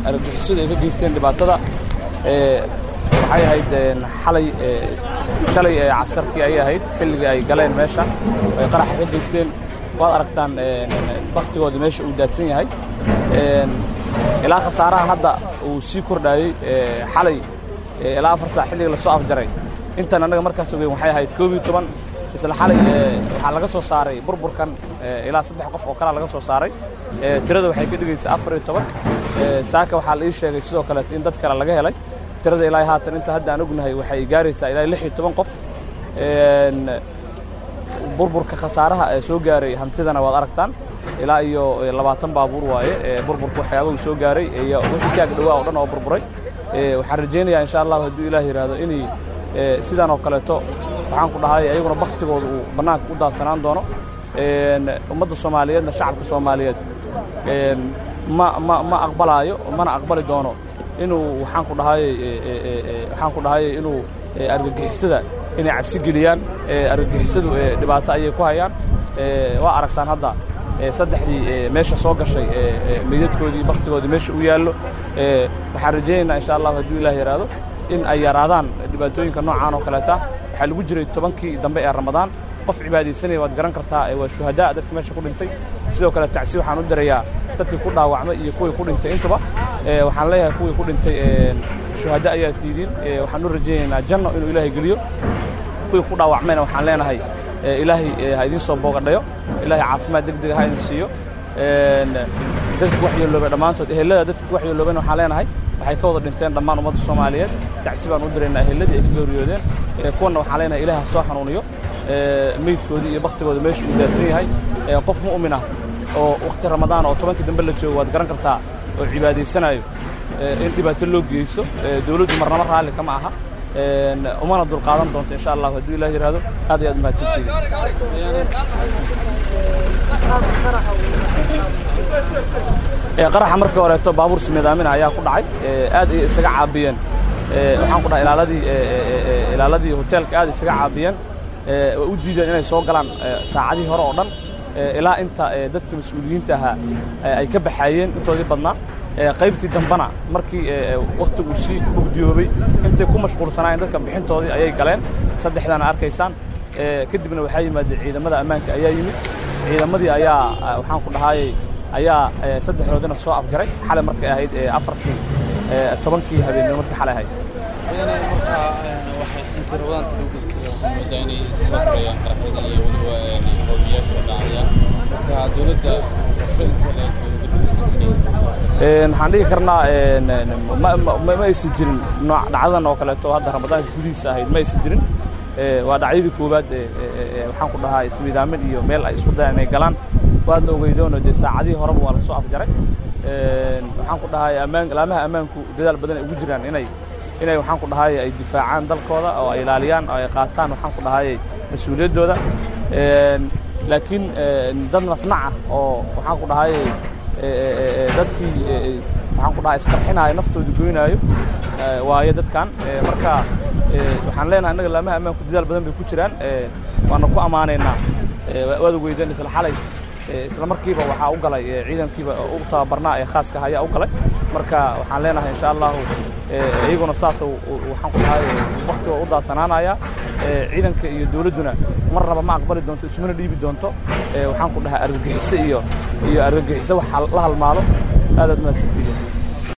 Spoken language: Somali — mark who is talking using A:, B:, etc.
A: argagixisadu ay ka geysteen dhibaatada waxay ahayd xalay shalay casarkii ayay ahayd xilligii ay galeen meesha ay qaraxa ka geysteen waad aragtaan baktigooda meesha uu daadsan yahay ilaa khasaaraha hadda uu sii kordhaayey xalay ilaa afar saac xilliga lasoo afjaray intan annaga markaas ogeyn waxay ahayd koob iyo toban isla xalay waxaa laga soo saaray burburkan ilaa saddex qof oo kalea laga soo saaray tirada waxay ka dhigaysaa afar iyo toban saaka waxaa la ii sheegay sidoo kaleeto in dad kale laga helay tirada ilaa haatan inta hadda aan ognahay waxay gaaraysaa ilaa lix iyo toban qof burburka khasaaraha ee soo gaaray hantidana waad aragtaan ilaa iyo labaatan baabuur waaye burburka waxyaabahu soo gaaray iyo wixii kaag dhawaa oo dhan oo burburay waxaan rajaynayaa insha allahu hadduu ilaah yidhaahdo inay sidan oo kaleeto waxaan ku dhahay ayaguna baktigooda uu bannaanka u daadsanaan doono ummadda soomaaliyeedna shacabka soomaaliyeed ma ma ma aqbalaayo mana aqbali doono inuu waxaan ku dhahay waxaan ku dhahay inuu argagixisada inay cabsi geliyaan argagixisadu dhibaato ayay ku hayaan waa aragtaan hadda saddexdii meesha soo gashay meydadkoodii baktigoodii meesha u yaallo waxaan rajaynaynaa insha allahu hadduu ilaah yidhaahdo in ay yaraadaan dhibaatooyinka noocaan oo kaleeta waxaa lagu jiray tobankii dambe ee ramadaan qof cibaadaysanaya waad garan kartaa waa shuhadaa dadka meesha ku dhintay sidoo kale tacsi waxaan u dirayaa dadkii ku dhaawacmay iyo kuwii ku dhintay intaba waxaan leeyahay kuwii ku dhintay shuhada ayaa tiidiin waxaan u rajaynaynaa janno inuu ilaahay geliyo kuwii ku dhaawacmayna waxaan leenahay ilaahay ha idiin soo boogadhayo ilaahay caafimaad degdega ha idin siiyo dadka wax yeeloobay dhammaantood ehelada dadka wax yeeloobayna waxaan leenahay waxay ka wada dhinteen dhammaan ummadda soomaaliyeed tacsi baan u diraynaa eheladii ay ka geeriyoodeen kuwanna waxaan leenahay ilaah ha soo xanuuniyo meydkoodii iyo baktigooda meesha uu daadsan yahay qof mu'min ah oo wakhti ramadaan oo tobankii dambe la joogo waad garan kartaa oo cibaadaysanayo in dhibaato loo geysto dawladdu marnamo raalli kama aha umana dulqaadan doonto insha allahu hadduu ilah yidhaahdo aad iyo aad mahadsantihiin qaraxa markii horeeto baabuur simidaamina ayaa ku dhacay aad ay isaga caabiyeen waxaan ku dhahay ilaaladii ilaaladii hoteelka aad isaga caabiyeen way u diideen inay soo galaan saacadihii hore oo dhan ilaa inta dadkii mas-uuliyiinta ahaa ay ka baxaayeen intoodii badnaa qaybtii dambana markii wakhtigu sii mugdiyoobay intay ku mashquulsanaayeen dadka bixintoodii ayay galeen saddexdaana arkaysaan kadibna waxaa yimaadeen ciidamada ammaanka ayaa yimid ciidamadii ayaa waxaan ku dhahaayey ayaa saddexdoodina soo afjaray xalay markay ahayd afartii tobankii habeenimo markii xalay ahayd waxaan dhihi karnaa ma aysan jirin nooc dhacdadan oo kaleeto hadda ramadaanka gudihiisa ahayd ma aysan jirin waa dhacdadii koowaad waxaan ku dhahaa ismiidaamin iyo meel ay isku dayaan inay galaan waadna ogeydoono dee saacadihii horeba waa la soo afjaray waxaan ku dhahay ammaan laamaha ammaanku dadaal badan ay ugu jiraan inay inay waxaan ku dhahay ay difaacaan dalkooda oo ay ilaaliyaan oo ay qaataan waxaan ku dhahay mas-uuliyaddooda laakiin dad nafnac ah oo waxaan ku dhahay dadkii waxaan ku dhahay isqarxinaayo naftooda goynaayo waayo dadkan marka waxaan leenahay innaga laamaha ammaanku dadaal badan bay ku jiraan waana ku ammaanaynaa waad ogeydeen isla xalay isla markiiba waxaa u galay ciidankiiba u tababarnaa ee khaaska ayaa u galay marka waxaan leenahay insha allahu iyaguna saas waxaan ku dhahay waktiga u daadsanaanaya ciidanka iyo dawladduna mar raba ma aqbali doonto ismana dhiibi doonto waxaan ku dhahay argagixiso iyo iyo argagixiso wax la halmaalo aadaad mahadsantihiin